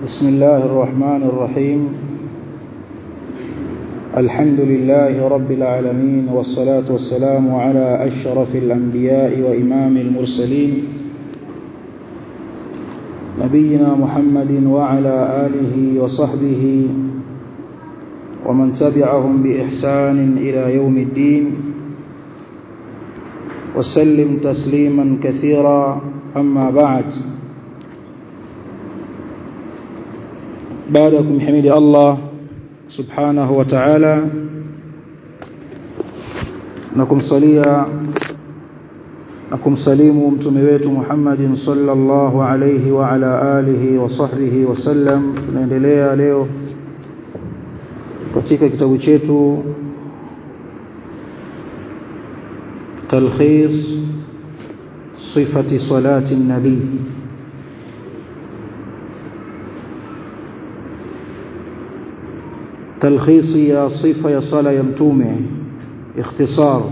بسم الله الرحمن الرحيم الحمد لله رب العالمين والصلاة والسلام على أشرف الأنبياء وإمام المرسلين نبينا محمد وعلى آله وصحبه ومن تبعهم بإحسان إلى يوم الدين وسلم تسليما كثيرا أما بعد بعدكم حمد الله سبحانه وتعالى نكم صليا نكم سليم mtume wetu Muhammadin sallallahu alayhi wa ala alihi wa sahbihi wasallam tunaendelea leo katika kitabu chetu تلخيص صفة صلاة النبي تلخيص يا صفة يا صلاة يمتومه اختصار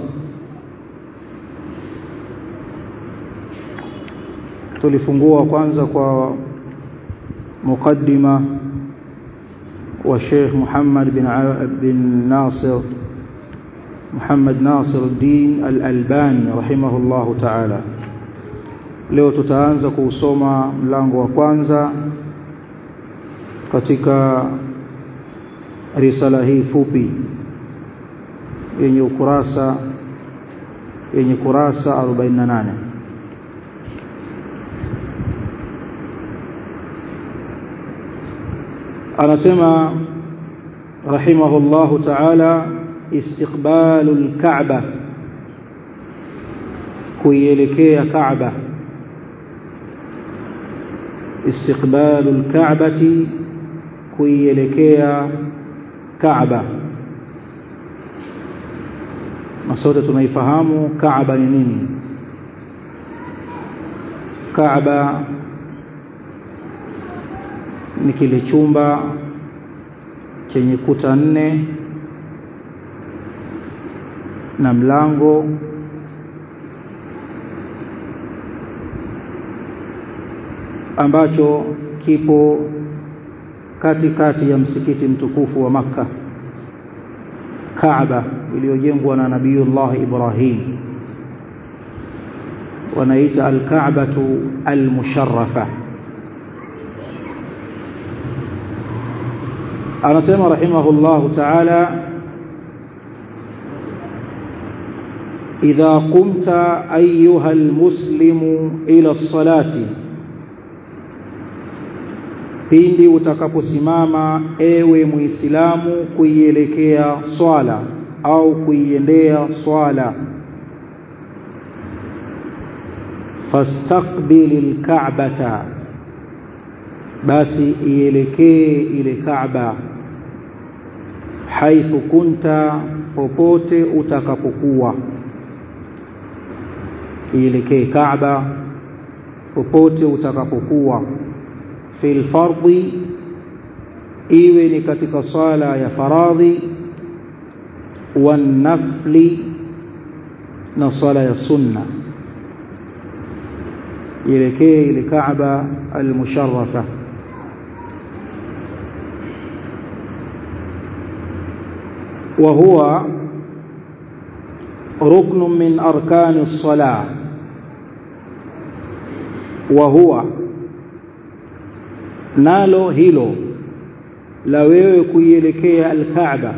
tulifungua kwanza kwa mukaddima wa Sheikh Muhammad bin bin Nasir Muhammad Nasir al-Din al-Albani rahimahullahu ta'ala leo tutaanza kuusoma mlango wa kwanza katika risala hii fupi yenye ukurasa yenye kurasa 48 anasema rahimahullahu ta'ala istiqbalul ka'ba kuielekea ka'ba istiqbalul ka'bati kuielekea ka'ba na sote tunaifahamu ka'ba ni nini ka'ba ni kile chumba chenye kuta nne na mlango ambacho kipo katikati ya msikiti mtukufu wa maka Kaaba iliyojengwa na Nabiiullah Ibrahim wanaita al-Ka'batu al-musharrafa anasema rahimahullahu ta'ala إذا قمت أيها المسلم إلى الصلاة pindi utakaposimama ewe muislamu kuielekea swala au kuiendea swala fastaqbil alka'bata basi ielekee ile kaaba haithu kunta popote utakapokuwa ielekee Kaaba popote utakapokuwa fil fardhi iwe ni katika sala ya faradhi wan nafli na sala ya sunna ielekee ile Kaaba al-musharrafa وهو ركن من أركان الصلاة وهو nalo hilo la wewe kuielekea al-Kaaba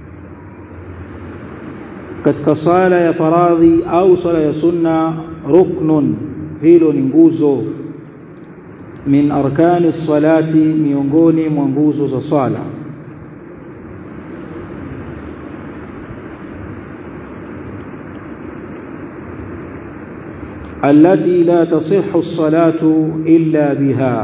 katika sala ya faradhi au sala ya sunna ruknun hilo ni nguzo min arkani salati miongoni mwa nguzo za sala التي لا تصح الصلاة إلا بها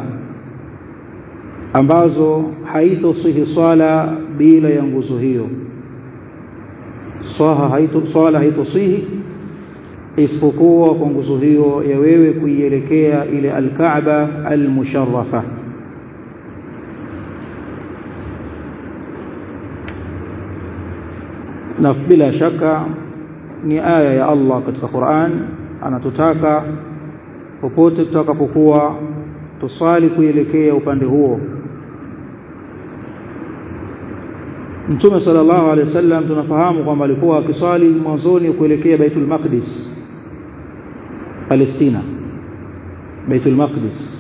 ambazo haitosihi swala bila ya nguzo hiyo swaha haito swala haitosihi isipokuwa kwa nguzo hiyo ya wewe kuielekea ile alkaaba almusharrafa na bila shaka ni aya ya Allah katika Qur'an anatutaka popote tutakapokuwa tusali kuelekea upande huo Mtume sallallahu alaihi wasallam tunafahamu kwamba alikuwa akiswali mwanzoni kuelekea Baitul Maqdis Palestina Baitul Maqdis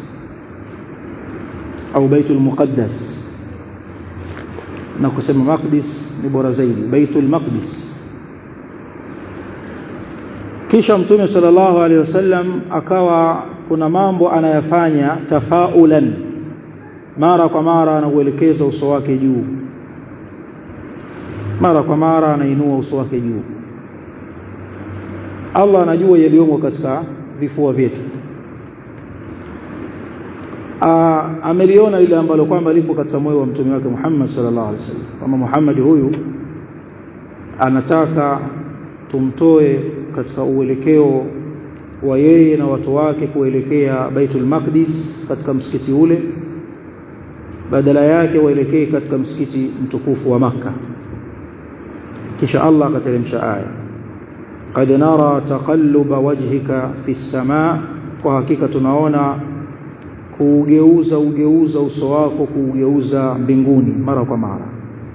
au Baitul Muqaddas na kusema Maqdis ni bora zaidi Baitul Maqdis kisha Mtume sallallahu alaihi wasallam akawa kuna mambo anayafanya tafaulan mara kwa mara anauelekeza uso wake juu mara kwa mara anainua uso wake juu Allah anajua yaliyomo katika vifua vyetu ameliona ile ambalo kwamba lipo katika moyo wa mtume wake Muhammad sallallahu alaihi wasallam kama Muhammad huyu anataka tumtoe katika uelekeo wa yeye na watu wake kuelekea Baitul Maqdis katika msikiti ule badala yake waelekee katika msikiti mtukufu wa maka kisha Allah akateremsha aya qad nara taqalluba wajhika fi samaa kwa hakika tunaona kuugeuza ugeuza uso wako kuugeuza mbinguni mara kwa mara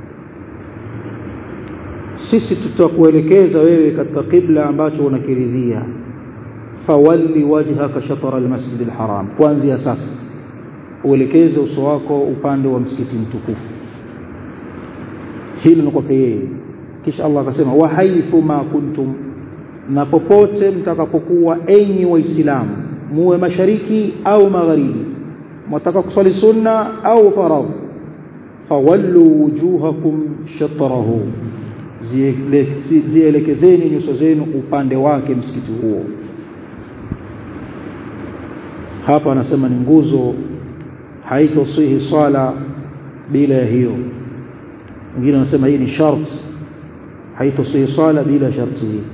sisi tutakuelekeza wewe katika kibla ambacho unakiridhia fawalli wajhaka shatara almasjid alharam kuanzia sasa uelekeze uso wako upande wa msikiti mtukufu hilo ni kwake yeye kisha Allah akasema wa haithu ma kuntum na popote mtakapokuwa enyi waislamu muwe mashariki au magharibi mwataka kuswali sunna au faradhi fawallu wujuhakum shatrahu zielekezeni nyuso zenu upande wake msikiti huo hapa anasema ni nguzo haitosihi swala bila ya hiyo wengine wanasema hii ni sharti haitosihi swala bila sharti hii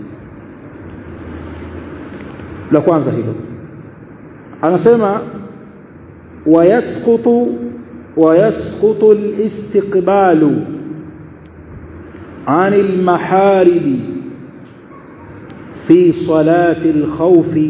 la kwanza hilo anasema wayasqutu wayasqutu alistiqbalu عن المحارب في صلاة الخوف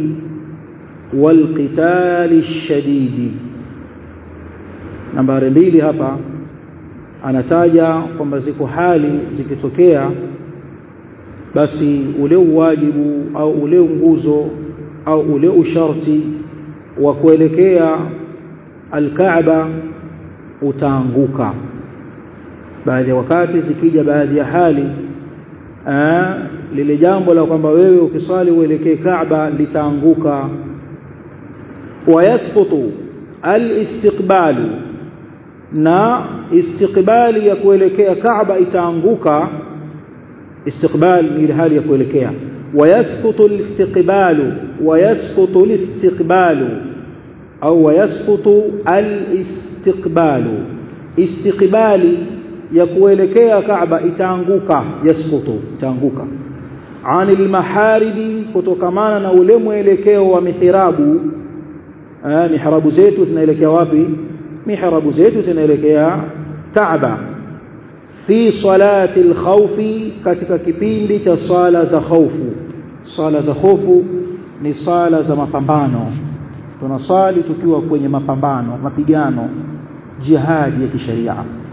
والقتال الشديد nambari mbili hapa anataja kwamba ziko hali zikitokea basi ule uwajibu au ule nguzo au ule usharti wa kuelekea alkaaba utaanguka baadhi ya wakati zikija baadhi ya hali aa, lile jambo la kwamba wewe ukiswali uelekee Kaaba litaanguka wayasqutu alistiqbalu na istiqbali ya kuelekea Kaaba itaanguka istiqbal ni ile hali ya kuelekea wayasqutu alistiqbalu wayasqutu alistiqbalu au wayasqutu alistiqbalu istiqbali ya kuelekea Kaaba itaanguka yasqutu itaanguka anil maharibi kutokamana na ule mwelekeo wa mihrabu eh, mihrabu zetu zinaelekea wapi mihrabu zetu zinaelekea Kaaba fi salati alkhawfi katika kipindi cha sala za khaufu sala za khofu ni sala za mapambano tunaswali tukiwa kwenye mapambano mapigano jihadi ya kisheria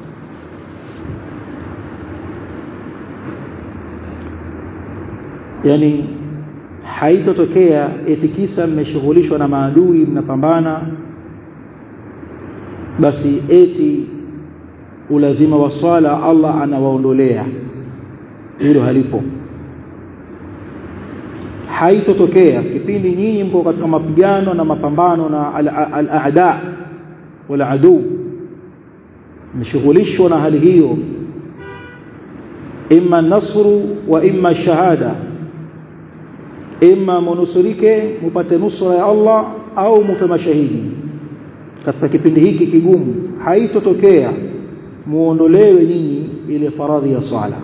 yani haitotokea eti kisa mmeshughulishwa na maadui mnapambana basi eti ulazima wa swala Allah anawaondolea hilo halipo haitotokea kipindi nyinyi mko katika mapigano na mapambano na al-aada wal adu mshughulishwa na hali hiyo imma nasru wa imma shahada imma munusurike mupate nusra ya Allah au mufe mashahidi katika kipindi hiki kigumu haitotokea muondolewe nyinyi ile faradhi ya sala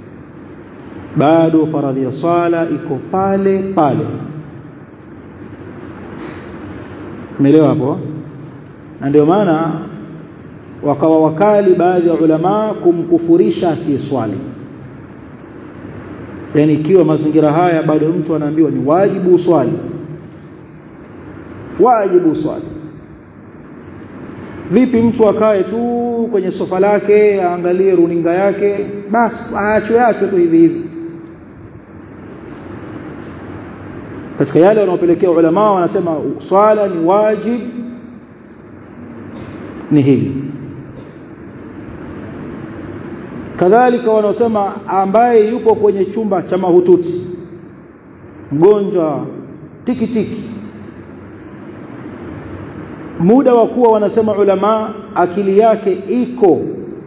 bado faradhi ya sala iko pale pale umeelewa hapo na ndio maana wakawa wakali baadhi ya ulama kumkufurisha asiyeswali yani ikiwa mazingira haya bado mtu anaambiwa ni wajibu uswali wajibu uswali vipi mtu akae tu kwenye sofa lake aangalie runinga yake basi aachwe yake tu hivi hivi katika yale wanaopelekea ulama wanasema swala ni wajib ni hili kadhalika wanaosema ambaye yupo kwenye chumba cha mahututi mgonjwa tiki tiki muda wa kuwa wanasema ulama akili yake iko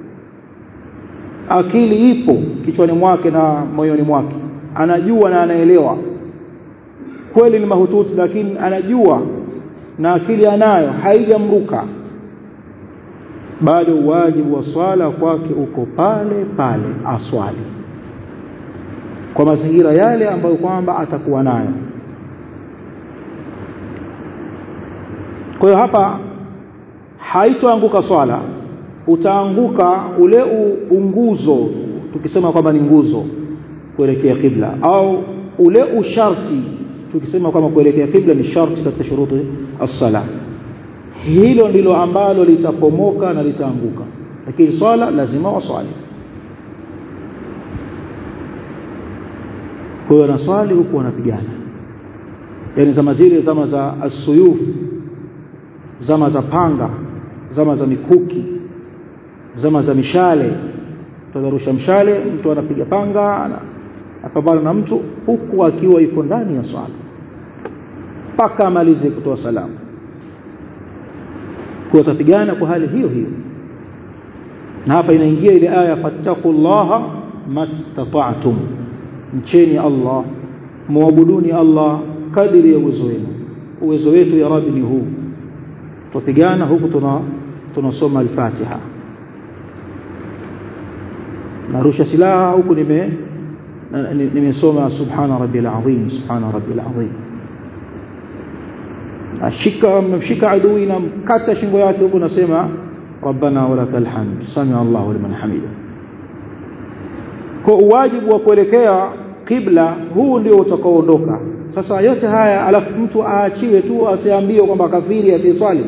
akili ipo kichwani mwake na moyoni mwake anajua na anaelewa kweli ni mahututi lakini anajua na akili anayo haijamruka bado wajibu wa swala kwake uko pale pale aswali kwa mazingira yale ambayo kwamba atakuwa nayo kwa hiyo hapa haitoanguka swala utaanguka ule unguzo tukisema kwamba ni nguzo kuelekea kibla au ule usharti tukisema kwamba kuelekea kibla ni sharti katika shuruti as-sala hilo ndilo ambalo litapomoka na litaanguka lakini swala lazima waswali kwa hiyo naswali huku wanapigana yani zama zile zama za asuyuf zama za panga zama za mikuki zama za mishale tutarusha mshale mtu anapiga panga apambana na mtu huku akiwa yuko ndani ya swala mpaka amalize kutoa salamu kwa watapigana kwa hali hiyo hiyo na hapa inaingia ile aya fattaqullaha mastata'tum mcheni Allah muabuduni Allah kadiri ya uwezo wenu uwezo wetu ya rabbi ni huu tupigana huku tuna tunasoma al-Fatiha narusha silaha huku nime nimesoma subhana rabbil azim subhana rabbil azim ashika mshika adui na mkata shingo yake huku nasema rabbana walakal hamd sami Allahu liman hamida kwa wajibu wa kuelekea kibla huu ndio utakaoondoka sasa yote haya alafu mtu aachiwe tu asiambiwe kwamba kafiri asiswali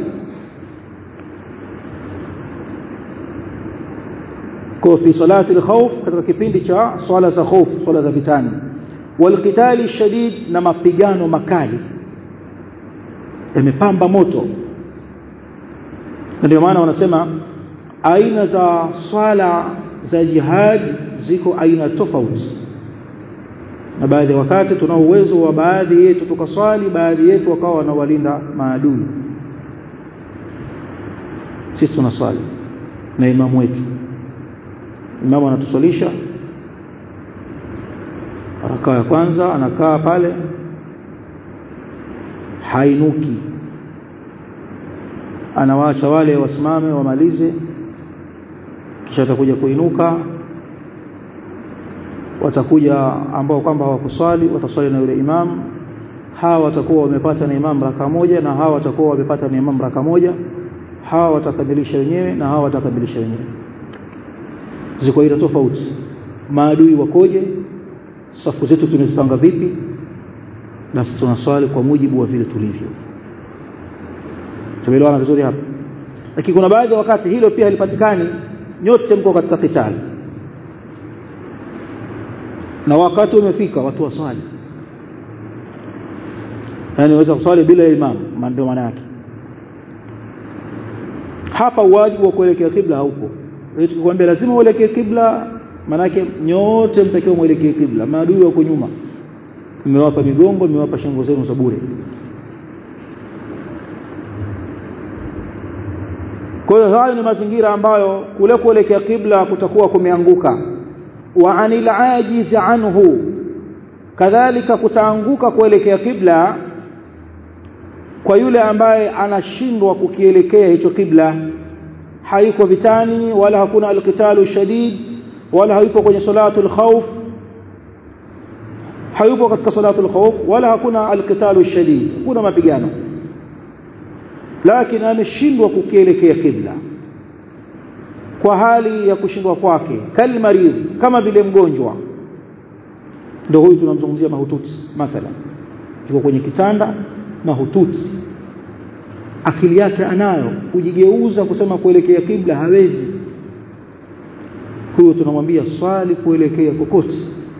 kwa fi salati al-khawf katika kipindi cha swala za khawf swala za vitani walqitali shadid na mapigano makali yamepamba moto ndio maana wanasema aina za swala za jihad ziko aina tofauti na baadhi ya wakati tunao uwezo wa baadhi yetu tukaswali baadhi yetu wakawa wanawalinda maadui sisi tunaswali na imamu wetu imamu anatuswalisha rakaa ya kwanza anakaa pale hainuki anawaacha wale wasimame wamalize kisha atakuja kuinuka watakuja ambao kwamba hawakuswali wataswali na yule imam hawa watakuwa wamepata na imam raka moja na hawa watakuwa wamepata na imam raka moja hawa watakamilisha wenyewe na hawa watakamilisha wenyewe ziko aina tofauti maadui wakoje safu zetu tunazipanga vipi basi tunaswali kwa mujibu wa vile tulivyo tumeelewana vizuri hapa lakini kuna baadhi ya wakati hilo pia halipatikani nyote mko katika kitali na wakati umefika watu waswali yani waweza kuswali bila imam ndio maana yake hapa wajibu wa kuelekea kibla haupo tukikwambia lazima uelekee kibla manake nyote mtakiwa muelekee kibla maadui wako nyuma mmewapa migongo mmewapa shingo zenu za bure kwa hiyo hayo ni mazingira ambayo kule kuelekea kibla kutakuwa kumeanguka wa anil ajiz anhu kadhalika kutaanguka kuelekea kibla kwa yule ambaye anashindwa kukielekea hicho kibla hayuko vitani wala hakuna alqitalu shadid wala hayupo kwenye salatu alkhawf hayupo katika salatu alkhawf wala hakuna alqitalu shadid kuna mapigano lakini ameshindwa kukielekea kibla kwa hali ya kushindwa kwake kalmarid kama vile mgonjwa ndio huyu tunamzungumzia mahututi mathalan yuko kwenye kitanda mahututi akili yake anayo kujigeuza kusema kuelekea kibla hawezi huyo tunamwambia swali kuelekea kokote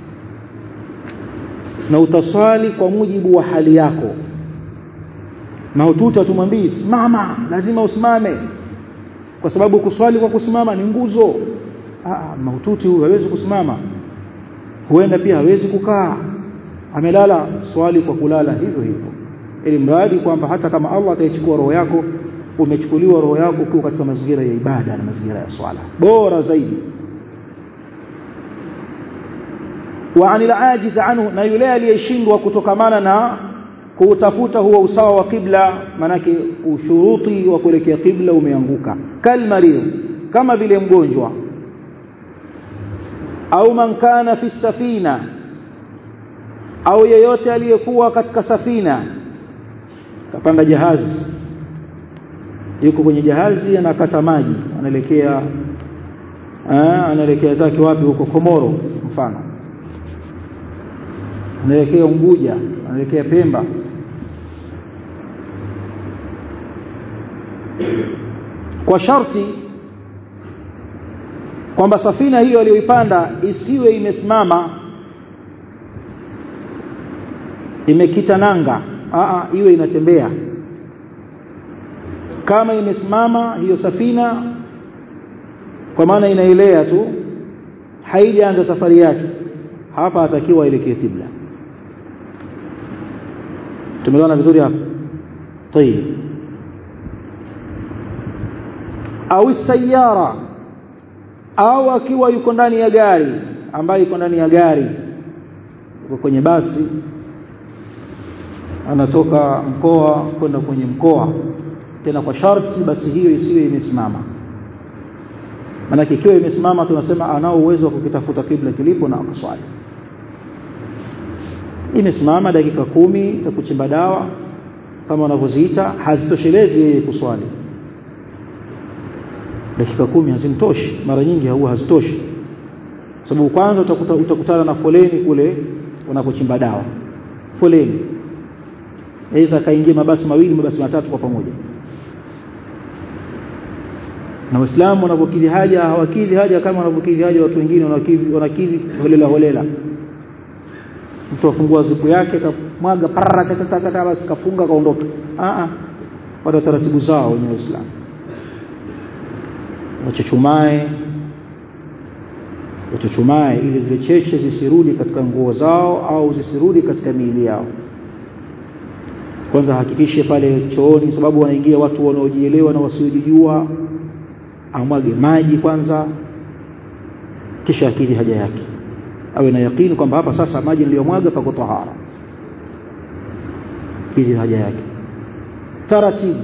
na utaswali kwa mujibu wa hali yako mahututi tumwambie simama lazima usimame kwa sababu kuswali kwa kusimama ni nguzo ah mahututi huyu hawezi kusimama huenda pia hawezi kukaa amelala swali kwa kulala hivyo hivyo ili mradi kwamba hata kama Allah ataichukua roho yako umechukuliwa roho yako ukiwa katika mazingira ya ibada na mazingira ya swala bora zaidi wa anil ajiz anhu na yule aliyeshindwa kutokamana na kuutafuta huo usawa wa kibla manake ushuruti wa kuelekea kibla umeanguka kalmario kama vile mgonjwa au man kana fi safina au yeyote aliyekuwa katika safina kapanda jahazi yuko kwenye jahazi anakata maji anaelekea anaelekea zake wapi huko Komoro mfano anaelekea Unguja anaelekea Pemba kwa sharti kwamba safina hiyo aliyoipanda isiwe imesimama imekita nanga aa iwe inatembea kama imesimama hiyo safina kwa maana inaelea tu haijaanza safari yake hapa atakiwa aelekee kibla tumeona vizuri hapa طيب au sayara au akiwa yuko ndani ya gari ambaye yuko ndani ya gari yuko kwenye basi anatoka mkoa kwenda kwenye mkoa tena kwa sharti basi hiyo isiwe imesimama maana ikiwa imesimama tunasema anao uwezo wa kukitafuta kibla kilipo na akaswali imesimama dakika kumi za kuchimba dawa kama wanavyoziita hazitoshelezi yeye kuswali dakika kumi hazimtoshi mara nyingi huwa hazitoshi sababu kwanza utakuta, utakutana na foleni kule unapochimba dawa foleni aweza akaingia mabasi mawili mabasi matatu kwa pamoja na waislamu wanapokidhi haja hawakidhi haja kama wanapokidhi haja watu wengine wanakidhi wanakidhi holela holela mtu afungua zipu yake kamwaga parara basi kafunga kaondoka a a wata taratibu zao wenye waislamu wachuchumae wachuchumae ili zile cheche zisirudi katika nguo zao au zisirudi katika miili yao kwanza hakikishe pale chooni sababu wanaingia watu wanaojielewa na wasiojijua amwage maji kwanza kisha akili haja yake awe na yakini kwamba hapa sasa maji niliyomwaga pako tahara kiji haja yake taratibu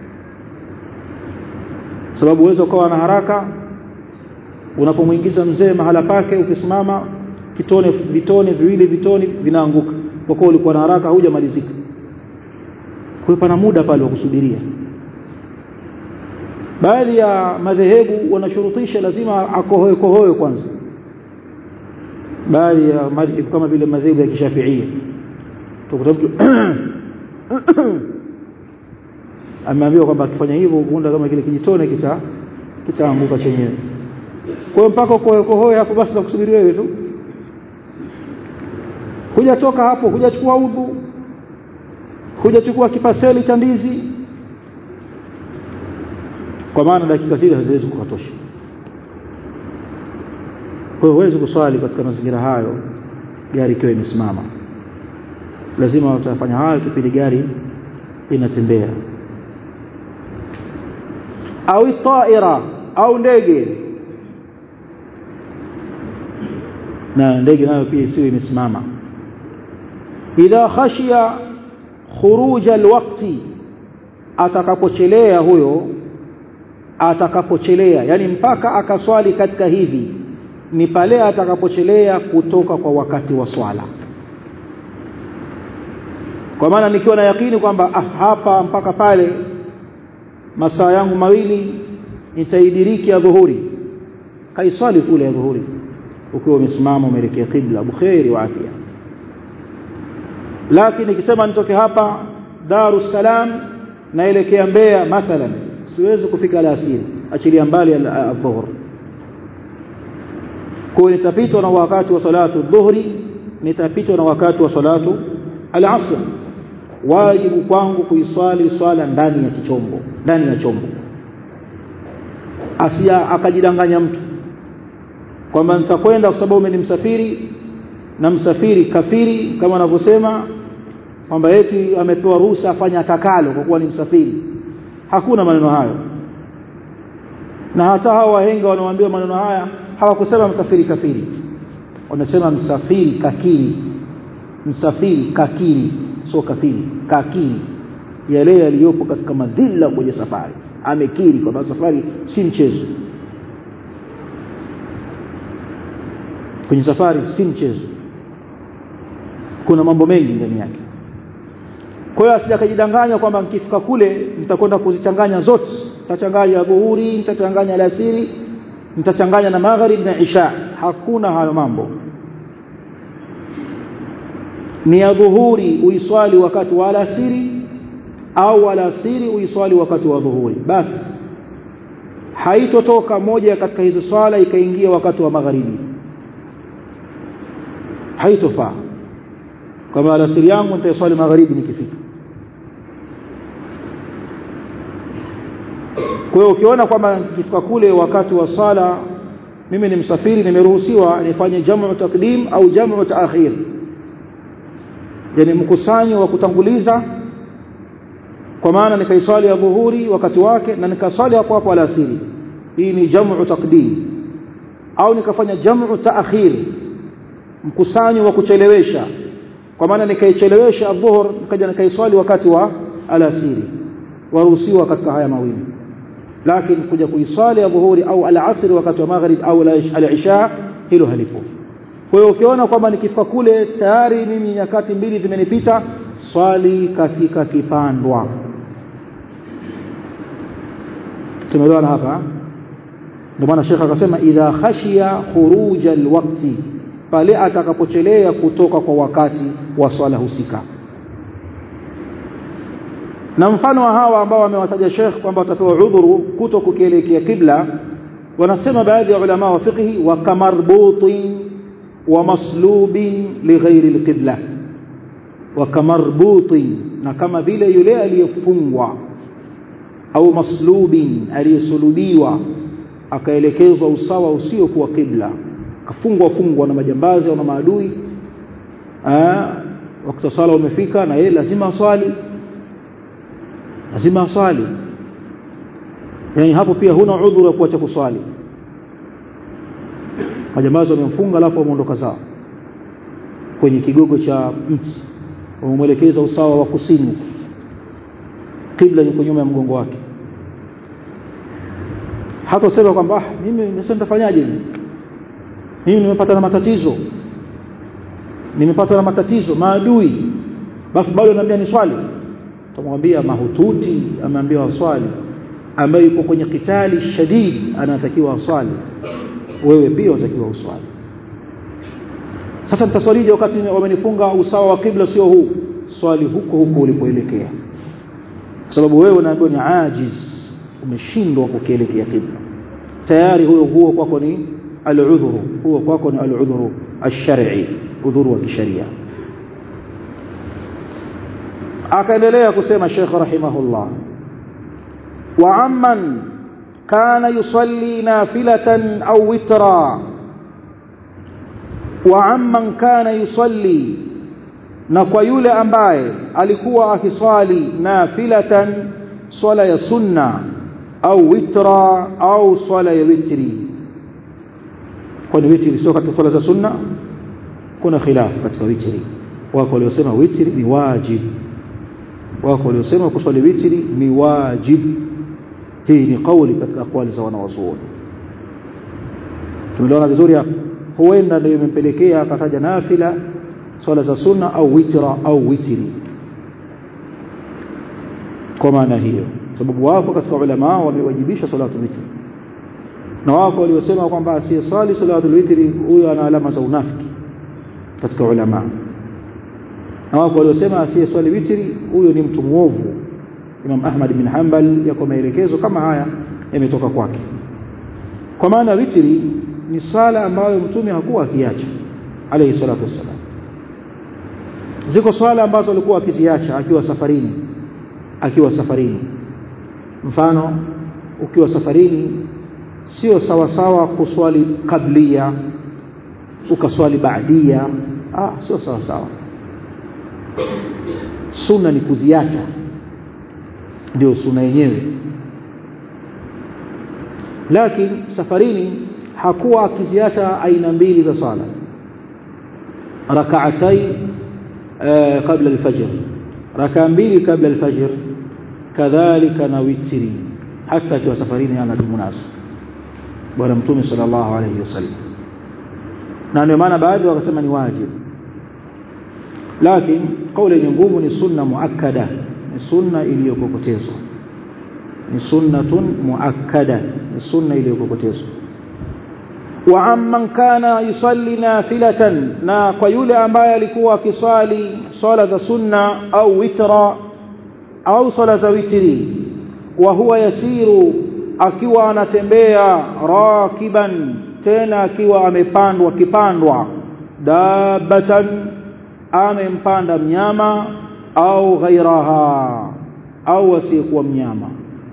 sababu uwezo ukawa na haraka unapomwingiza mzee mahala pake ukisimama kitone vitone viwili vitone vinaanguka kwa kuwa ulikuwa na haraka hujamalizika kwa pana muda pale wa kusubiria baadhi ya madhehebu wanashurutisha lazima akohoe kohoe kwanza baadhi ya madhehebu kama vile madhehebu ya kishafiia tukuta mtu ameambiwa kwamba akifanya hivyo huenda kama kile kijitone kita kitaanguka chenyewe kwa mpaka kohoe kohoe hapo basi na kusubiri wewe tu hujatoka hapo hujachukua udhu hujachukua kipaseli cha ndizi kwa maana dakika zile haziwezi kukatosha kwa hiyo huwezi kuswali katika mazingira hayo gari ikiwa imesimama lazima utafanya hayo kipindi gari inatembea au taira au ndege na ndege nayo pia isiwe imesimama idha khashiya khuruj alwaqti atakapochelea huyo atakapochelea yani mpaka akaswali katika hivi ni pale atakapochelea kutoka kwa wakati wa swala kwa maana nikiwa na yakini kwamba ah, hapa mpaka pale masaa yangu mawili nitaidiriki ya dhuhuri kaiswali kule ya dhuhuri ukiwa umesimama umeelekea kibla bukheri wa afya lakini nikisema nitoke hapa Darus Salam naelekea Mbeya mathalan siwezi kufika alasiri achilia mbali adhuhur kwa nitapitwa na wakati wa salatu dhuhri nitapitwa na wakati wa salatu al-asr wajibu kwangu kuiswali swala ndani ya kichombo ndani ya chombo asia akajidanganya mtu kwamba nitakwenda kwa sababu ni msafiri na msafiri kafiri kama wanavyosema kwamba eti amepewa ruhusa afanye atakalo kwa kuwa ni msafiri hakuna maneno hayo na hata hao wahenga wanaoambiwa maneno haya hawakusema msafiri kafiri wanasema msafiri kakiri msafiri kakiri sio kafiri kakiri yale yaliyopo katika madhila kwenye safari amekiri kwamba safari si mchezo kwenye safari si mchezo kuna mambo mengi ndani yake kwa hiyo asijakajidanganya kwamba nikifika kule nitakwenda kuzichanganya zote nitachanganya dhuhuri nitachanganya alasiri nitachanganya na magharib na isha hakuna hayo mambo ni ya dhuhuri uiswali wakati wa alasiri au alasiri uiswali wakati wa dhuhuri basi haitotoka moja katika hizo swala ikaingia wakati wa magharibi haitofaa kama alasiri yangu nitaiswali magharibi nikifika kwa hiyo ukiona kwamba nikifika kule wakati wa sala mimi ni msafiri nimeruhusiwa nifanye jamu takdim au jamu taakhir yani mkusanyo wa kutanguliza kwa maana nikaiswali ya dhuhuri wakati wake na nikaswali hapo hapo alasiri hii ni jamu takdim au nikafanya jamu taakhir mkusanyo wa kuchelewesha kwa maana nikaichelewesha adhuhur nikaja nikaiswali wakati wa alasiri waruhusiwa katika haya mawili lakini kuja kuiswali adhuhuri au alasiri wakati wa maghrib au al-isha hilo halipo kwa hiyo ukiona kwamba nikifika kule tayari mimi nyakati mbili zimenipita swali katika kipandwa tumeelewana hapa ndio maana shekha akasema idha khashiya khuruja alwaqti pale atakapochelea kutoka kwa wakati wa swala husika na mfano wa hawa ambao wamewataja Sheikh kwamba watapewa udhuru kuto kukielekea kibla wanasema baadhi ya ulama wa fiqhi wa kamarbutin wa maslubin lighairi alqibla wa kamarbutin na kama vile yule aliyefungwa au maslubin aliyesulubiwa akaelekezwa usawa usio kuwa kibla kafungwa fungwa na majambazi au na maadui wakati sala umefika na yeye lazima aswali lazima aswali yani hapo pia huna udhuru wa kuacha kuswali majambazi wamemfunga alafu wameondoka zao kwenye kigogo cha mti wamemwelekeza usawa wa kusini kibla yuko nyuma ya mgongo wake hata usema kwamba ah mimi nimesema nitafanyaje mimi nimepata na matatizo nimepata na matatizo maadui basi bado ananiambia ni swali tumwambia mahututi ameambiwa swali ambaye yuko kwenye kitali shadid anatakiwa aswali wewe pia unatakiwa uswali sasa nitaswalije wakati wamenifunga usawa wa kibla sio huu swali huko huko ulipoelekea kwa sababu wewe unaambiwa ni ajiz umeshindwa kukielekea kibla tayari huyo huo kwako ni al-udhuru huo kwako ni al-udhuru ash-shar'i udhuru wa kisheria akaendelea kusema Sheikh rahimahullah wa amman kana yusalli nafilatan au witra wa amman kana yusalli na kwa yule ambaye alikuwa akiswali nafilatan swala ya sunna au witra au swala ya witri kwani witri sio katika swala za sunna kuna khilaf katika witri wako waliosema witri ni wajib wako waliosema kuswali witri ni wajib hii ni kauli katika akwali za wanawazuoni tumeelewana vizuri hapo huenda ndio imempelekea akataja nafila swala za sunna au witra au witri kwa maana hiyo sababu wako katika ulama wamewajibisha salatu witri na wako waliosema kwamba asiyesali salatu witri huyo ana alama za unafiki katika ulama na wako waliosema asiyeswali witri huyo ni mtu muovu Imam Ahmad bin Hanbal yako maelekezo kama haya yametoka kwake kwa maana witri ni sala ambayo mtume hakuwa akiacha alayhi salatu wassalam ziko swala ambazo alikuwa akiziacha akiwa safarini akiwa safarini mfano ukiwa safarini sio sawa sawa kuswali kablia ukaswali baadia ah sio sawa sawa sunna ni kuziacha ndio sunna yenyewe lakini safarini hakuwa akiziacha aina mbili za sala rak'atai kabla al-fajr raka mbili kabla al-fajr kadhalika na witri hata akiwa safarini anadumu nazo bwana mtume sallallahu alayhi wasallam na ndio maana baadhi wakasema ni wajibu lakini kauli yenye nguvu ni sunna muakkada ni sunna iliyokokotezwa ni sunnatun muakkada ni sunna iliyokokotezwa wa amman kana yusalli nafilatan na kwa yule ambaye alikuwa akiswali swala za sunna au witra au swala za witri wa huwa yasiru akiwa anatembea rakiban tena akiwa amepandwa kipandwa dabatan amempanda mnyama au ghairaha au asiyekuwa mnyama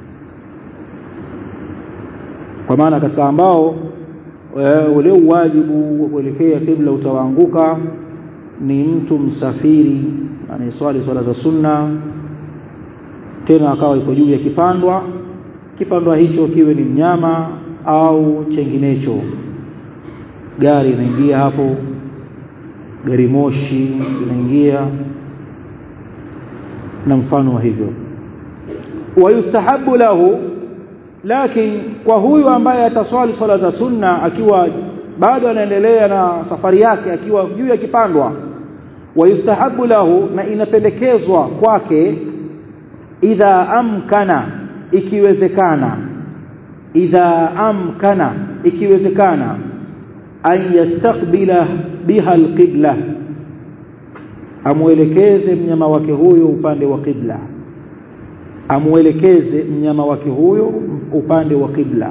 kwa maana katika ambao ule wajibu wa kuelekea kibla utawaanguka ni mtu msafiri anayeswali swala za sunna tena akawa iko juu ya kipandwa kipandwa hicho kiwe ni mnyama au chenginecho gari inaingia hapo gari moshi inaingia na mfano wa hivyo wayustahabu lahu lakini kwa huyu ambaye ataswali swala za sunna akiwa bado anaendelea na safari yake akiwa juu ya kipandwa wayustahabu lahu na inapendekezwa kwake idha amkana ikiwezekana idha amkana ikiwezekana an yastaqbila biha alqibla amuelekeze mnyama wake huyo upande wa qibla amuelekeze mnyama wake huyo upande wa qibla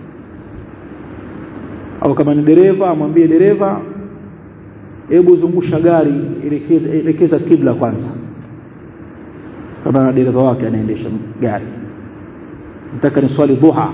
au kama ni dereva amwambie dereva hebu zungusha gari elekeza, elekeza kibla kwanza kama na dereva wake anaendesha gari nataka ni swali duha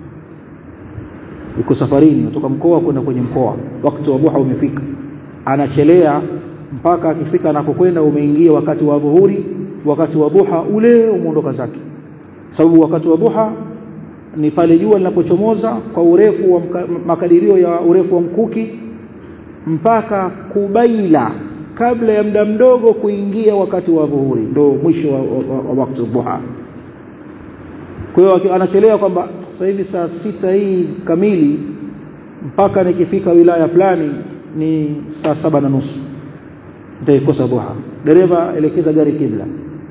yuko safarini kutoka mkoa kwenda kwenye mkoa wakati wa duha umefika anachelea mpaka akifika anakokwenda umeingia wakati wa dhuhuri wakati wa duha ule umeondoka zake sababu wakati wa duha ni pale jua linapochomoza kwa urefu wa makadirio ya urefu wa mkuki mpaka kubaila kabla ya muda mdogo kuingia wakati wa dhuhuri ndio mwisho wa, wa, wa wakati wa duha kwa hiyo anachelewa kwamba sasa hivi saa sita hii kamili mpaka nikifika wilaya fulani ni saa saba na nusu nitaikosa duha dereva elekeza gari kibla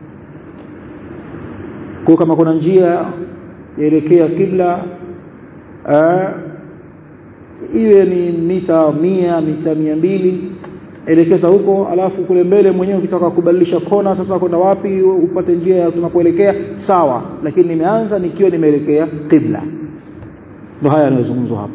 kwa kama kuna njia yaelekea kibla iwe ni mita mia mita mia mbili elekeza huko alafu kule mbele mwenyewe ukitaka kubadilisha kona sasa kwenda wapi upate njia ya tunapoelekea sawa lakini nimeanza nikiwa nimeelekea qibla ndio haya yanayozungumzwa hapa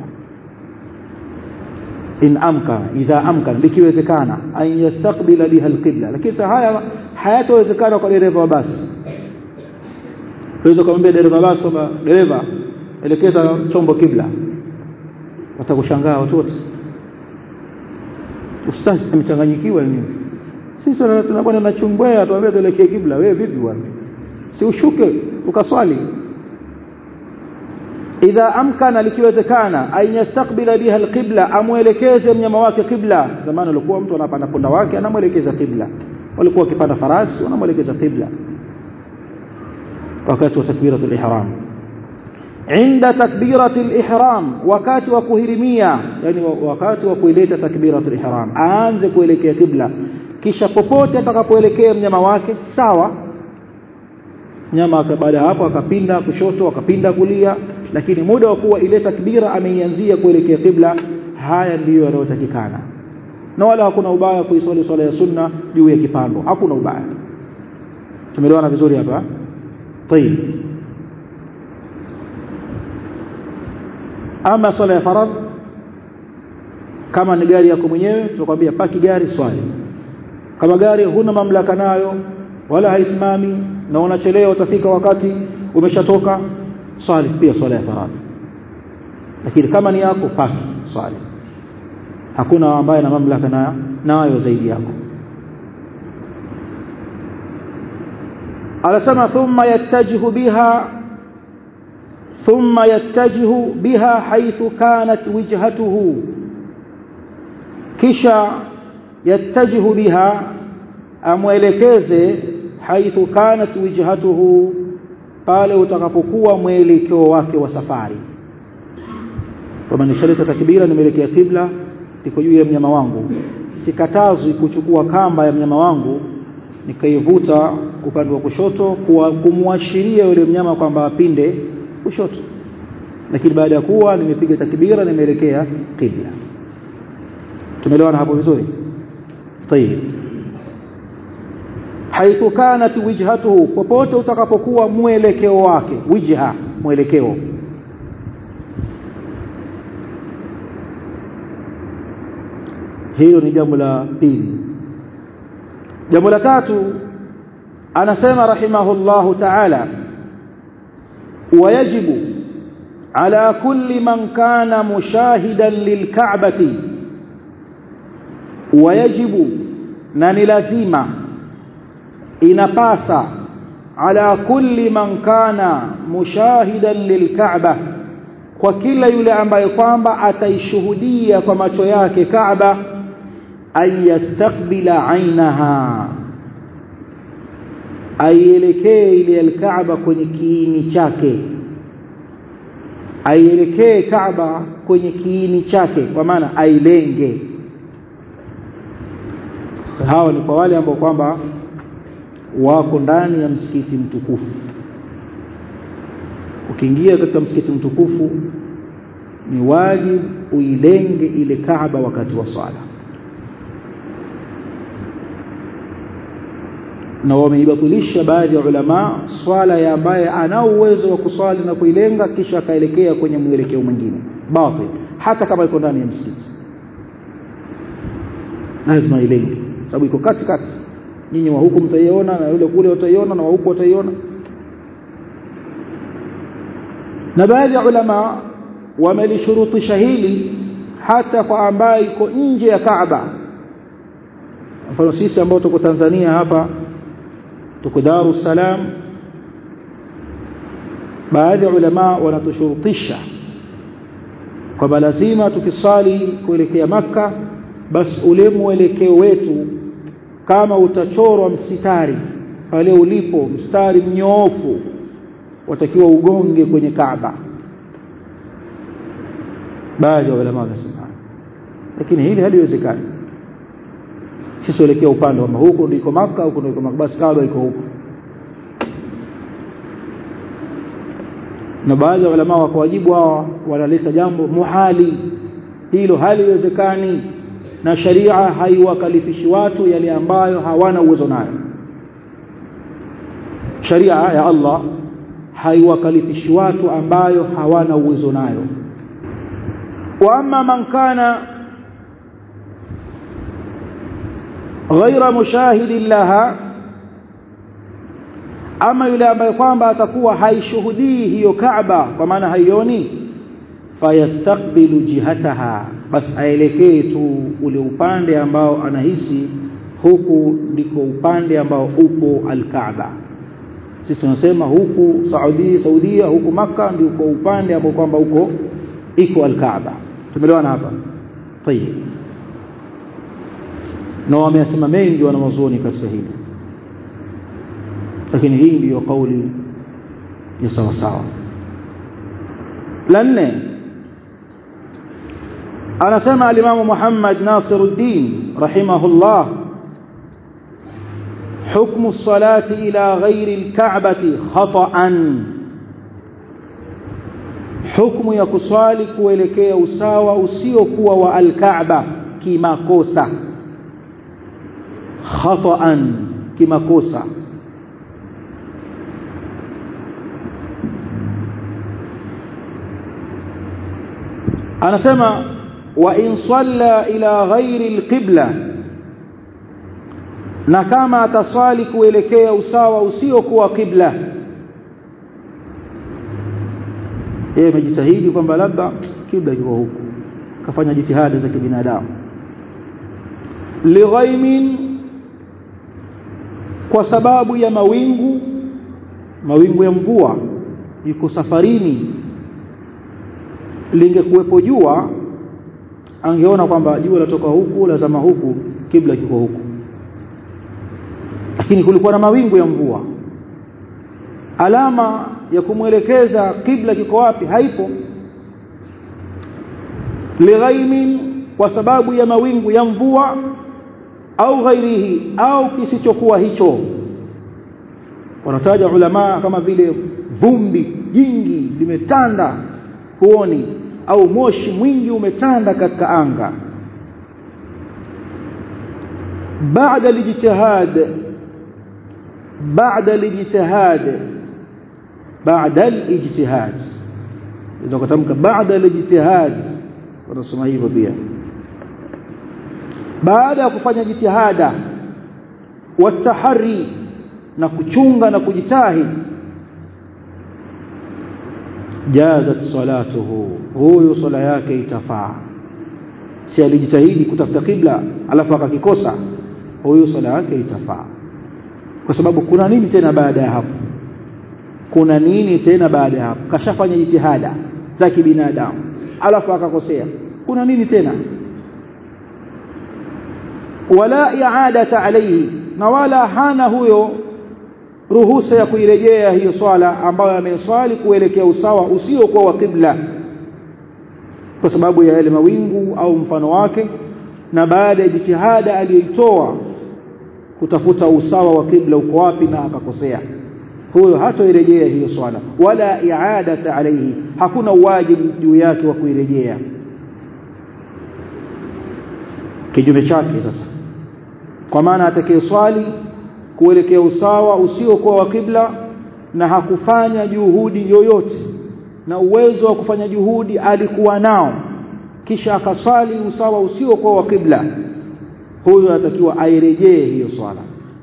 in amkana idha amkana likiwezekana an yastaqbila biha alqibla lakini haya hayatowezekana kwa dereva wa basi unaweza kumwambia dereva basi kwamba dereva elekeza chombo kibla watakushangaa watu wote ustazi amechanganyikiwa nini sisi tunakwenda na chumbwea tuambie tuelekee kibla wewe vipi bwana si ushuke ukaswali idha amkana likiwezekana an yastaqbila biha alqibla amwelekeze mnyama wake qibla zamani alikuwa mtu anapanda punda wake anamwelekeza qibla walikuwa wakipanda farasi wanamwelekeza qibla wakati wa takbiratul ihram inda takbiratul ihram wakati wa kuhirimia yani wakati wa kuileta takbiratul ihram aanze kuelekea kibla kisha popote atakapoelekea mnyama wake sawa mnyama baada hapo akapinda kushoto akapinda kulia lakini muda wa kuwa ile takbira ameianzia kuelekea kibla haya ndiyo yanayotakikana na wala hakuna ubaya kuiswali swala ya sunna juu ya kipando hakuna ubaya tumeelewana vizuri hapa طيب ama swala ya faradhi kama ni gari yako mwenyewe tunakwambia paki gari swali kama gari huna mamlaka nayo wala haisimami na unachelewa utafika wakati umeshatoka swali pia swala ya faradhi lakini kama ni yako paki swali hakuna ambaye na mamlaka na nayo zaidi yako anasema thumma yattajihu biha thumma yattajihu biha haythu kanat wijhatuhu kisha yattajihu biha amwelekeze haithu kanat wijhatuhu pale utakapokuwa mwelekeo wake wa safari kama nishaleta takbira nimeelekea kibla liko juu ya mnyama wangu sikatazwi kuchukua kamba ya mnyama wangu nikaivuta upande wa kushoto kwa kumwashiria yule mnyama kwamba apinde kushoto lakini baada ya kuwa nimepiga takbira nimeelekea kibla tumeelewana hapo vizuri طيب haithu kanat wijhatuhu popote utakapokuwa mwelekeo wake wijha mwelekeo hilo ni jambo la pili jambo la tatu anasema rahimahullahu ta'ala wayajibu ala kulli man kana mushahidan lilka'bati wayajibu na ni lazima inapasa ala kulli man kana mushahidan lilka'ba kwa kila yule ambaye kwamba ataishuhudia kwa macho yake Kaaba an yastaqbila ainaha aielekee ile alkaaba kwenye kiini chake aielekee Kaaba kwenye kiini chake kwa maana ailenge hawa ni kwa wale ambao kwamba wako ndani ya msikiti mtukufu ukiingia katika msikiti mtukufu ni wajibu uilenge ile Kaaba wakati wa swala na wameibatilisha baadhi ya ulama swala ya ambaye ana uwezo wa kuswali na kuilenga kisha akaelekea kwenye mwelekeo mwingine batil hata kama iko ndani ya msikiti lazima ilenge sababu iko kati kati nyinyi wa huku mtaiona na yule kule wataiona na wa huku wataiona na baadhi ya ulama wamelishurutisha hili hata kwa ambaye iko nje ya Kaaba mfano sisi ambao tuko Tanzania hapa tuko Dar es Salaam baadhi ya ulama wanatushurutisha kwamba lazima tukisali kuelekea maka basi ule mwelekeo wetu kama utachorwa msitari pale ulipo mstari mnyoofu watakiwa ugonge kwenye Kaaba baadhi ya ulama wanasema lakini hili haliwezekani sisi elekea upande wa huko ndiko maka huko ndiko maka basi Kaaba iko huko na baadhi ya ulama wakawajibu hawa wanaleta jambo muhali hilo haliwezekani na sharia haiwakalifishi watu yale ambayo hawana uwezo nayo sharia ya Allah haiwakalifishi watu ambayo hawana uwezo nayo wa amma man kana ghaira mushahidin laha ama yule ambaye kwamba atakuwa haishuhudii hiyo Kaaba kwa maana haioni fayastaqbilu jihataha basi aelekee tu ule upande ambao anahisi huku ndiko upande ambao upo al-Kaaba sisi tunasema huku Saudi Saudia huku maka ndiko upande ambao kwamba uko iko al-Kaaba tumeelewana hapa tayeb na wameyasema mengi wanawazuoni katika hili lakini hii ndiyo kauli ya sawa sawa la nne anasema alimamu Muhammad Nasiruddin rahimahullah حكم الصلاة إلى غير الكعبة خطأ حكم يكسالي kuelekea usawa usiokuwa wa al-Kaaba kimakosa khata'an kimakosa anasema wa in salla ila ghairi alqibla na kama ataswali kuelekea usawa usiokuwa qibla yeye amejitahidi kwamba labda kibla kiko huku kafanya jitihada za kibinadamu lighaimin kwa sababu ya mawingu mawingu ya mvua yuko safarini lingekuwepo jua angeona kwamba jua latoka huku lazama huku kibla kiko huku lakini kulikuwa na mawingu ya mvua alama ya kumwelekeza kibla kiko wapi haipo lighaimin kwa sababu ya mawingu ya mvua au ghairihi au kisichokuwa hicho wanataja ulama kama vile vumbi jingi limetanda huoni au moshi mwingi umetanda katika anga baada lijtihad baada lijtihad baada alijtihad ndio kutamka baada alijtihad wanasoma hivyo pia baada ya kufanya jitihada watahari na kuchunga na kujitahidi jazat salatuhu huyo sala yake itafaa si alijitahidi kutafuta kibla alafu akakikosa huyo sala yake itafaa kwa sababu kuna nini tena baada ya hapo kuna nini tena baada ya hapo kashafanya jitihada za kibinadamu alafu akakosea kuna nini tena wala i'adata alayhi na wala hana huyo ruhusa ya kuirejea hiyo swala ambayo ameswali kuelekea usawa usiokuwa wa kibla kwa sababu ya yale mawingu au mfano wake na baada ya jitihada aliyoitoa kutafuta usawa wa kibla uko wapi na akakosea huyo hatoirejea hiyo swala wala i'adata alayhi hakuna wajibu juu yake wa kuirejea kinyume chake sasa kwa maana atakayeswali kuelekea usawa usiokuwa wa kibla na hakufanya juhudi yoyote na uwezo wa kufanya juhudi alikuwa nao kisha akaswali usawa usiokuwa wa kibla huyo atakiwa airejee hiyo swala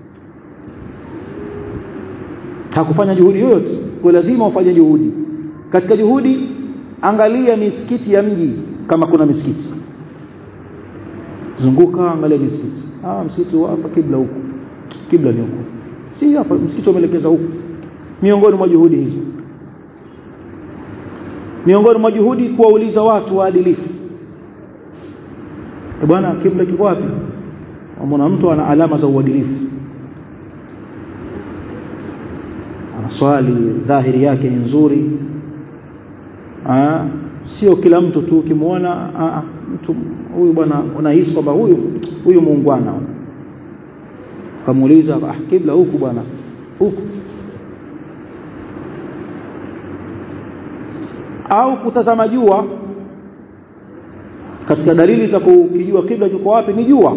hakufanya juhudi yoyote kwa lazima ufanye juhudi katika juhudi angalia misikiti ya mji kama kuna misikiti zunguka angalia misikiti ah msikiti hapa kibla huko kibla ni huko si hapa msikiti umeelekeza huko miongoni mwa juhudi hizo miongoni mwa juhudi kuwauliza watu waadilifu e bwana kibla kiko wapi amona mtu ana alama za uadilifu anaswali dhahiri yake ni nzuri ah sio kila mtu tu ukimwona mtu huyu bwana unahisi kwamba huyu huyu muungwana kamuuliza ah kibla huku bwana huku au kutazama jua katika dalili za kukijua kibla kiko wapi ni jua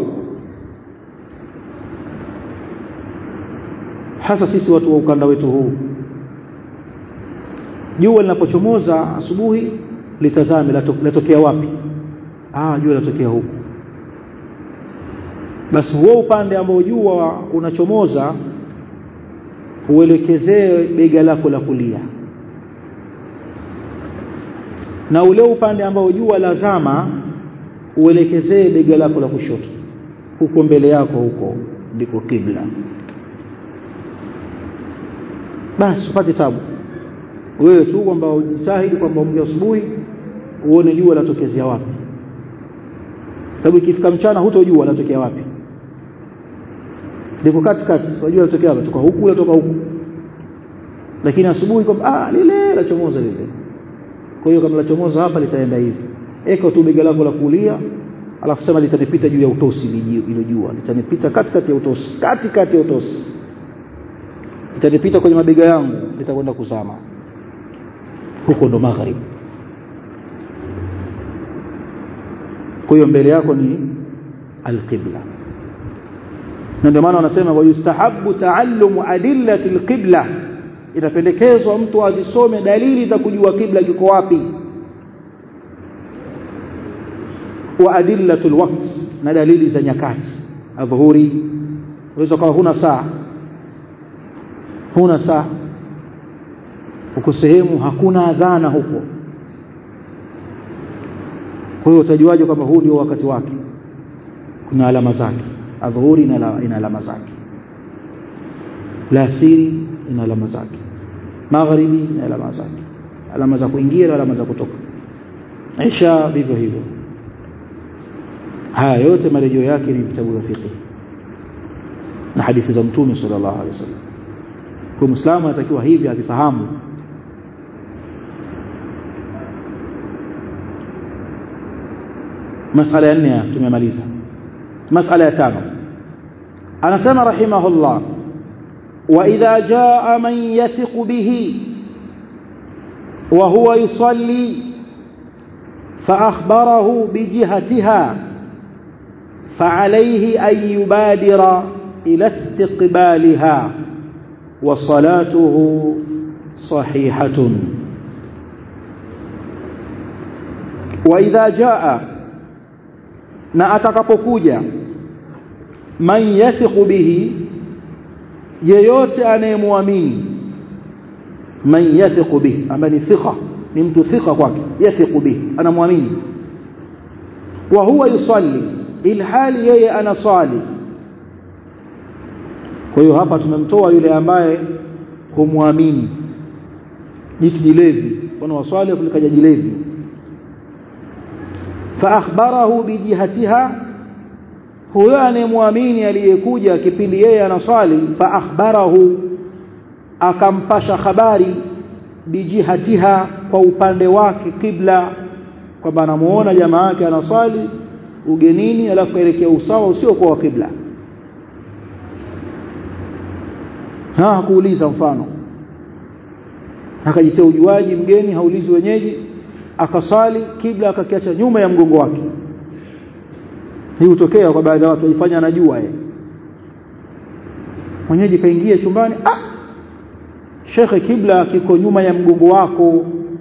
hasa sisi watu wa ukanda wetu huu jua linapochomoza asubuhi litazame latokea wapi ah jua latokea huku basi huo upande ambao jua unachomoza uelekezee bega lako la kulia na ule upande ambao jua lazama uelekezee bega lako la kushoto huko mbele yako huko ndiko kibla basi upate tabu wewe tu kwamba ujitahidi kwamba umke asubuhi uone jua latokezea wapi sababu ikifika mchana hutojua latokea wapi liko katikati unajua latokea wapi toka huku latoka huku lakini asubuhi kwamba ah lile lachomoza lile kwa hiyo kama lachomoza hapa litaenda hivi eka tu bega lako la kulia alafu sema litanipita juu ya utosi ile jua litanipita katikati ya utosi katikati ya utosi litanipita kwenye mabega yangu litakwenda kuzama huko ndo magharibi kwa hiyo mbele yako ni alqibla na ndio maana wanasema wayustahabu taallumu adillati alqibla inapendekezwa mtu azisome dalili za kujua kibla kiko wapi wa adillatul waqt na dalili za nyakati adhuhuri unaweza kuwa huna saa huna saa uko sehemu hakuna adhana huko kwa hiyo utajuaje kwamba huu ndio wakati wake kuna alama zake adhuhuri ina alama zake lasiri ina alama zake magharibi ina alama zake alama za kuingia na alama za kutoka isha vivyo hivyo haya yote marejeo yake ni vitabu vya fiqh na hadithi za mtume sallallahu alaihi wasallam kwa muislamu anatakiwa hivi avifahamu masala ya nne tumemaliza masala ya tano anasema rahimahullah wa idha jaa man yathiqu bihi wa huwa yusalli فأخبره بجهتها فعليه أن يبادر إلى استقبالها وصلاته صحيحة وإذا جاء na atakapokuja man yathiqu bihi yeyote anayemwamini man yathiqu bihi ambaye ni thika ni mtu thika kwake yathiqu bihi anamwamini wa huwa yusalli ilhali yeye anasali kwa hiyo hapa tumemtoa yule ambaye humwamini jitu jilevi mfano waswali kulikaja jilevi فأخبره بجهتها huyo anayemwamini aliyekuja kipindi yeye anasali fa akhbarahu akampasha habari bijihatiha kwa upande wake kibla kwamba anamuona jamaa yake anasali ugenini alafu kaelekea usawa usio kwa kibla ha kuuliza mfano akajitia ujuaji mgeni haulizi wenyeji akasali kibla akakiacha nyuma ya mgongo wake hii hutokea kwa baadhi ya watu wajifanya anajua yeye mwenyeji kaingia chumbani ah shekhe kibla kiko nyuma ya mgongo wako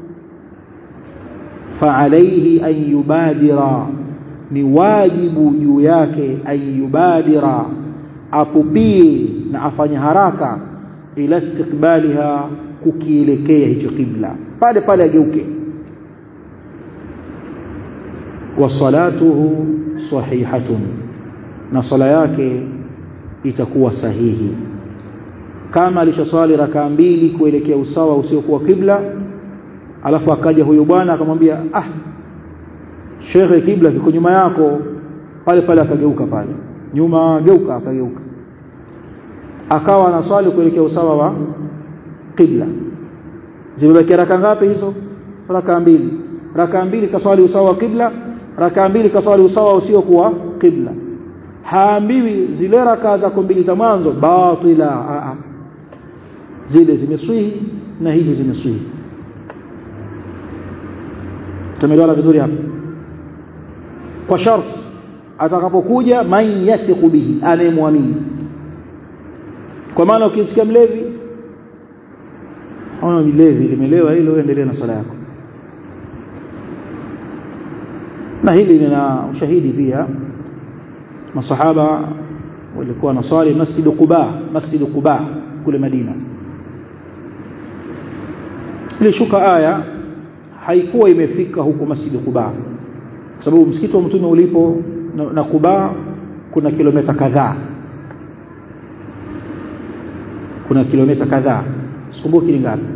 fa alayhi an yubadira ni wajibu juu yake an yubadira apupie na afanye haraka ila istiqbaliha kukielekea hicho kibla pale pale ageuke wasalatuhu sahihatun na sala yake itakuwa sahihi kama alishoswali rakaa mbili kuelekea usawa usiokuwa kibla alafu akaja huyo bwana akamwambia ah shekhe kibla kiko nyuma yako pale pale akageuka pale nyuma geuka akageuka akawa anaswali kuelekea usawa wa kibla zimebakia raka ngapi hizo raka mbili raka mbili kaswali usawa wa kibla raka mbili kaswali usawa usiokuwa kibla haambiwi zile raka zako mbili za mwanzo batila a a zile zimeswihi na hizi zimeswihi tumeelewana vizuri hapa kwa sharti atakapokuja man yathiqu bihi anayemwamini kwa maana ukisikia mlevi au mlevi limelewa hilo endelea na sala yako na hili lina ushahidi pia masahaba walikuwa nasali masjid Quba masjid Quba kule Madina ilishuka aya haikuwa imefika huko masjid Quba kwa sababu msikiti wa mtume ulipo na, na Quba kuna kilomita kadhaa kuna kilomita kadhaa sikumbuki ni ngapi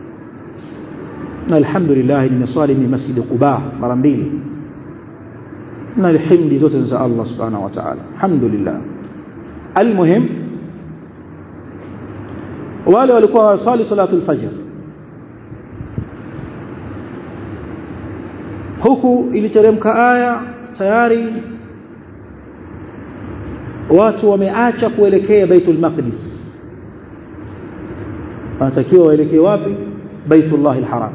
na alhamdulillah nimeswali ni masjid Quba mara mbili na alhamdi zote za Allah subhanahu wa ta'ala alhamdulillah almuhim wale walikuwa wasali salatul fajr huku iliteremka aya tayari watu wameacha kuelekea Baitul Maqdis wanatakiwa waelekee wapi Baitullah al-Haram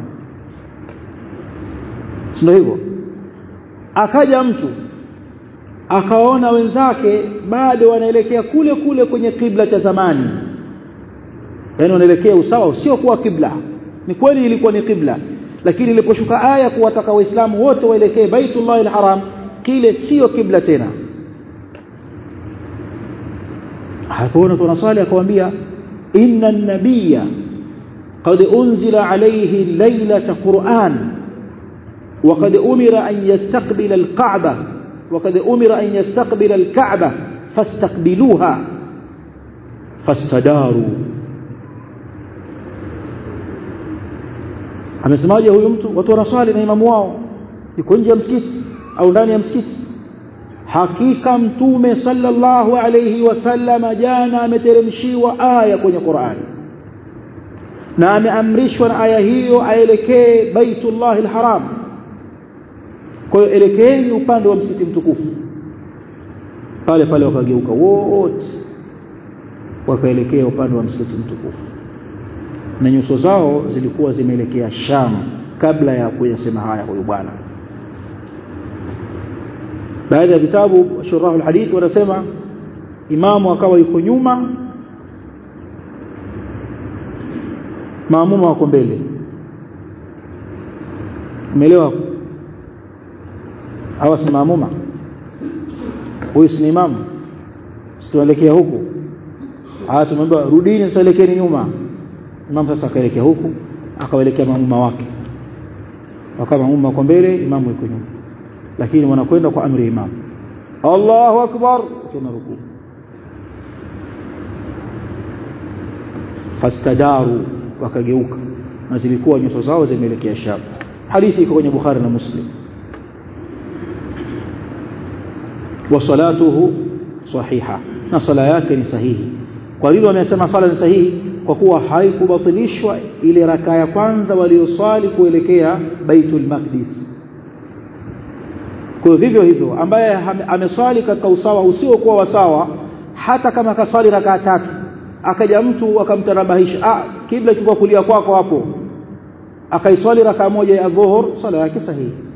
sio hivyo akaja mtu akaona wenzake bado wanaelekea kule kule kwenye kibla cha zamani yani wanaelekea usawa usio kuwa kibla ni kweli ilikuwa ni kibla lakini iliposhuka aya kuwataka waislamu wote waelekee baitullah alharam kile sio kibla tena hapoona tunasali akamwambia inna an-nabiyya qad unzila alayhi laylata qur'an وقد أمر أن يستقبل الكعبة وقد أمر أن يستقبل الكعبة فاستقبلوها فاستداروا amesemaje huyu mtu watu wanaswali na imamu wao yuko nje ya msikiti au ndani ya msikiti hakika mtume sallallahu alayhi wasallam jana ameteremshiwa aya kwenye Qur'an na ameamrishwa na aya hiyo aelekee Baitullah al-Haram kwa hiyo elekeeni upande wa msikiti mtukufu pale pale wakageuka wote wakaelekea upande wa msikiti mtukufu na nyuso zao zilikuwa zimeelekea Sham kabla ya kuyasema haya huyu bwana baadhi ya vitabu shurahu alhadith wanasema imamu akawa yuko nyuma maamuma wako mbele umeelewa hawa si maamuma huyu si imamu situelekea huku haya tumemwambia rudini tuelekeni nyuma imamu sasa akaelekea huku akawaelekea maamuma wake wakawa maamuma wako mbele imamu yuko nyuma lakini wanakwenda kwa amri ya imamu Allahu akbar tuna rukuu fastadaru wakageuka na zilikuwa nyuso zao zimeelekea Sham hadithi iko kwenye Bukhari na Muslim wa salatuhu sahiha na sala yake ni sahihi kwa hivyo wamesema sala ni sahihi kwa kuwa haikubatilishwa ile raka ya kwanza walioswali kuelekea Baitul Maqdis kwa vivyo hivyo ambaye ameswali katika usawa usiokuwa wasawa hata kama akaswali raka tatu akaja mtu akamtanabahisha ah kibla kiko kulia kwako hapo akaiswali raka moja ya dhuhur sala yake sahihi